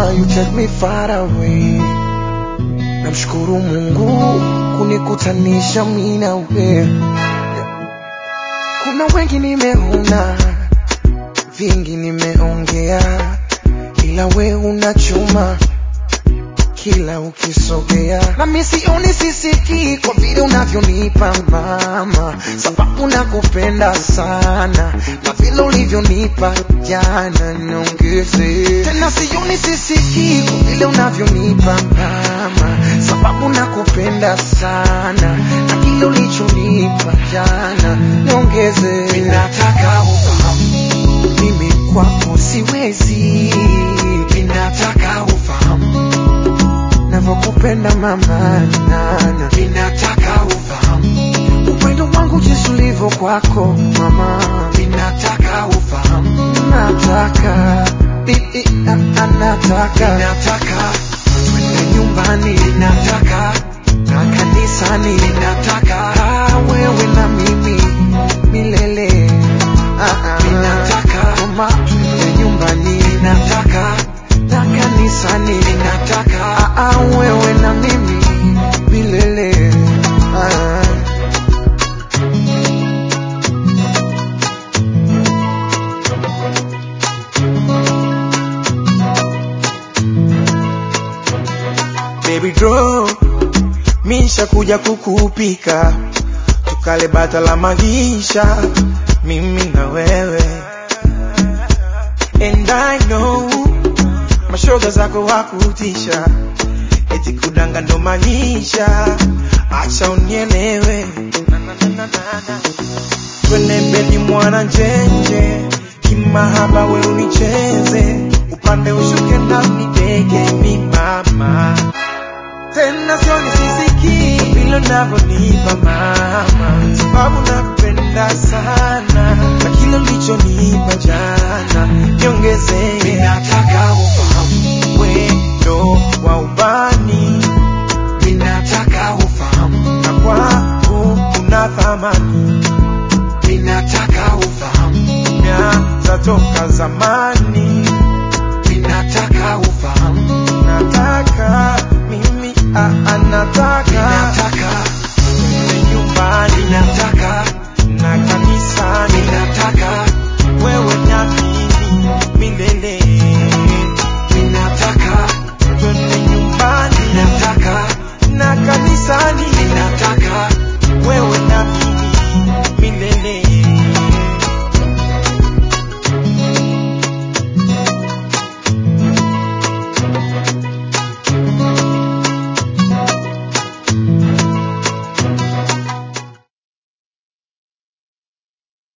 mama, you take me far away. Namshukuru Mungu kunikutanisha mimi na wewe. Kuna wengi nimeona, vingi nimeongea, ila we una chuma kila ukisogea, na mimi sioni sisikii kwa vile unavyonipa mama, sababu nakupenda sana na vile ulivyonipa jana, niongeze tena. Sioni sisikii kwa vile unavyonipa mama, sababu nakupenda sana na kile ulichonipa jana, niongeze. Ninataka ufahamu mimi kwako siwezi, ninataka ufahamu navyokupenda mama nana, ninataka ufahamu upendo wangu jinsi ulivyo kwako mama, ninataka ufahamu, nataka i- i- a- a- nataka ninataka twende nyumbani, ninataka na kanisani, ninataka ah, wewe na mimi milele ah, ah, ninataka mama, twende nyumbani, ninataka na kanisani, ninataka ah, ah, wewe na mimi milele ah. Baby draw misha kuja kukupika tukale bata la magisha mimi na wewe and I know mashoga zako wakutisha eti kudanga ndo manisha acha unielewe Na, na, na, na, na, na. twende bedi mwana njenje kimahaba we unicheze upande ushuke na nidege mi mama tena sioni sisiki vile unavyonipa mama, sababu nakupenda sana na kile ulichonipa jana niongeze. Ninataka ufahamu wendo wa ubani, ninataka ufahamu na kwangu una thamani, ninataka ufahamu miaka toka zamani